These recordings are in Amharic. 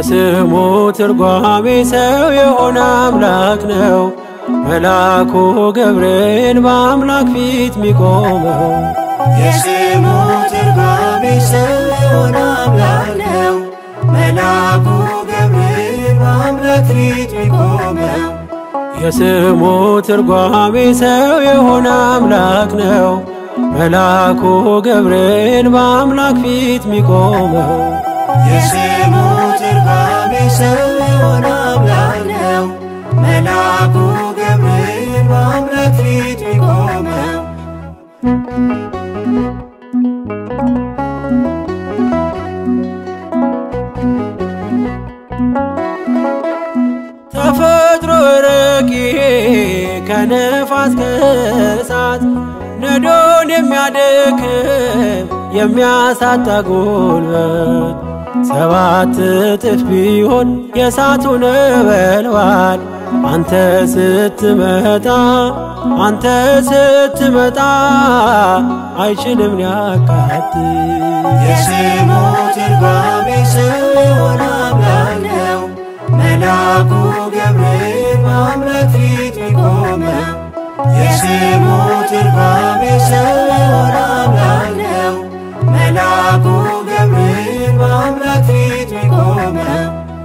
የስሙ ትርጓሜ ሰው የሆነ አምላክ ነው። መልአኩ ገብርኤል በአምላክ ፊት ሚቆመው የስሙ ትርጓሜ ሰው የሆነ አምላክ ነው። መልአኩ ገብርኤል በአምላክ ፊት ሚቆመው የስሙ ትርጓሜ ሰው የሆነ አምላክ ነው። መልአኩ ገብርኤል በአምላክ ፊት ሚቆመው የስሙ ትርጓሜ ሰው የሆነ አምላክ ነው። መልአኩ ገብርኤል በአምላክ ፊት ሚቆመው ተፈጥሮ ረቂቅ ከነፋስ ከእሳት ነዶን የሚያደክም የሚያሳጣ ጉልበት ሰባት እጥፍ ቢሆን የእሳቱ ነበልባል አንተ ስትመጣ አንተ ስትመጣ አይችልም ሊያቃጥል የስሙ ትርጓሜ ሰው የሆነ አምላክ ነው። መልአኩ ገብርኤል በአምላክ ፊት ሚቆመው የስሙ ትርጓሜ ሰው የሆነ አምላክ ነው። መልአኩ ገብርኤል በአምላክ ፊት ሚቆመው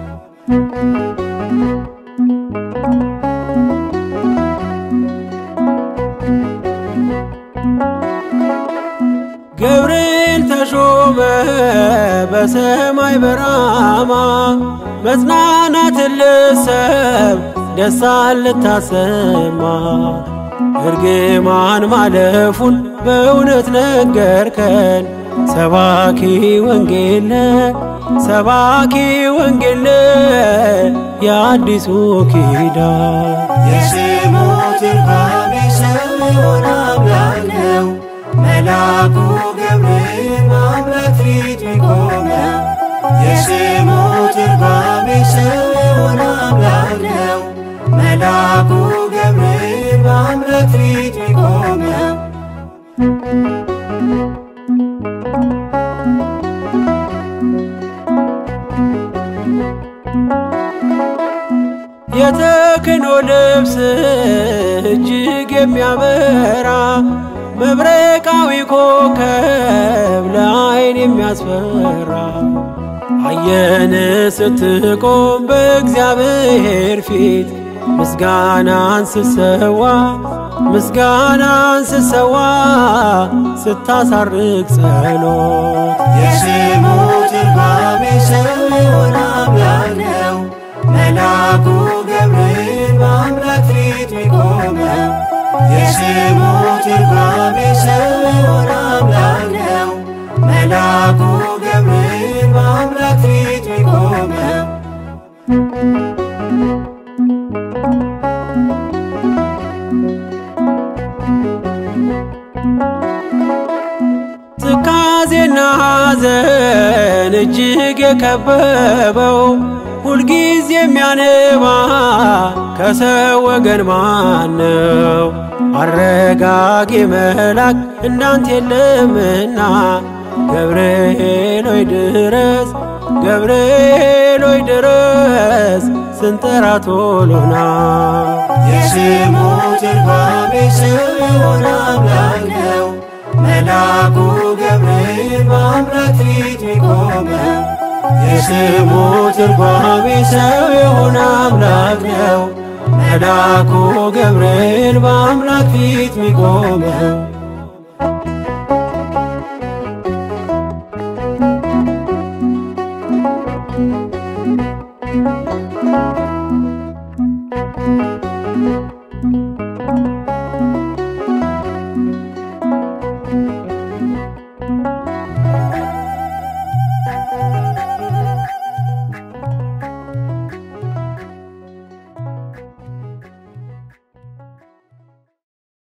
ገብርኤል ተሾመ በሰማይ በራማ መጽናናትን ልሰብ ደስታን ልታሰማ እርግማን ማለፉን በእውነት ነገርከን ሰባኪ ወንጌል ሰባኪ ወንጌል የአዲሱ ኪዳን የስሙ ትርጓሜ ሰው የሆነ አምላክ ነው። መልአኩ ገብርኤል በአምላክ ፊት ሚቆመው የስሙ ትርጓሜ ሰው የሆነ አምላክ ነው። መልአኩ ገብርኤል በአምላክ ፊት ሚቆመው የተክህኖ ልብስ እጅግ የሚያበራ መብረቃዊ ኮከብ ለዓይን የሚያስፈራ አየን ስትቆም በእግዚአብሔር ፊት ምስጋናን ስሰዋ ምስጋናን ስሰዋ ስታሳርግ ጸሎት የስሙ ትርጓሜ ሰው የሆነ አምላክ ነው። መልአኩ ገብርኤል በአምላክ ፊት ሚቆመው የስሙ ትርጓሜ ሰው የሆነ አምላክ ነው። መልአኩ ገብርኤል በአምላክ ፊት ሚቆመው ትካዜና ሐዘን እጅግ የከበበው ሁልጊዜ የሚያነባ ከሰው ወገን ማነው? አረጋጊ መልአክ እንዳንተ የለምና ገብርኤል ሆይ ድረስ ገብርኤል ሆይ ድረስ ስንጠራ ቶሎና የስሙ ትርጓሜ ሰው የሆነ አምላክ ነው። መልአኩ ገብርኤል በአምላክ ፊት ሚቆመው የስሙ ትርጓሜ ሰው የሆነ አምላክ ነው። መልአኩ ገብርኤል በአምላክ ፊት ሚቆመው የስሙ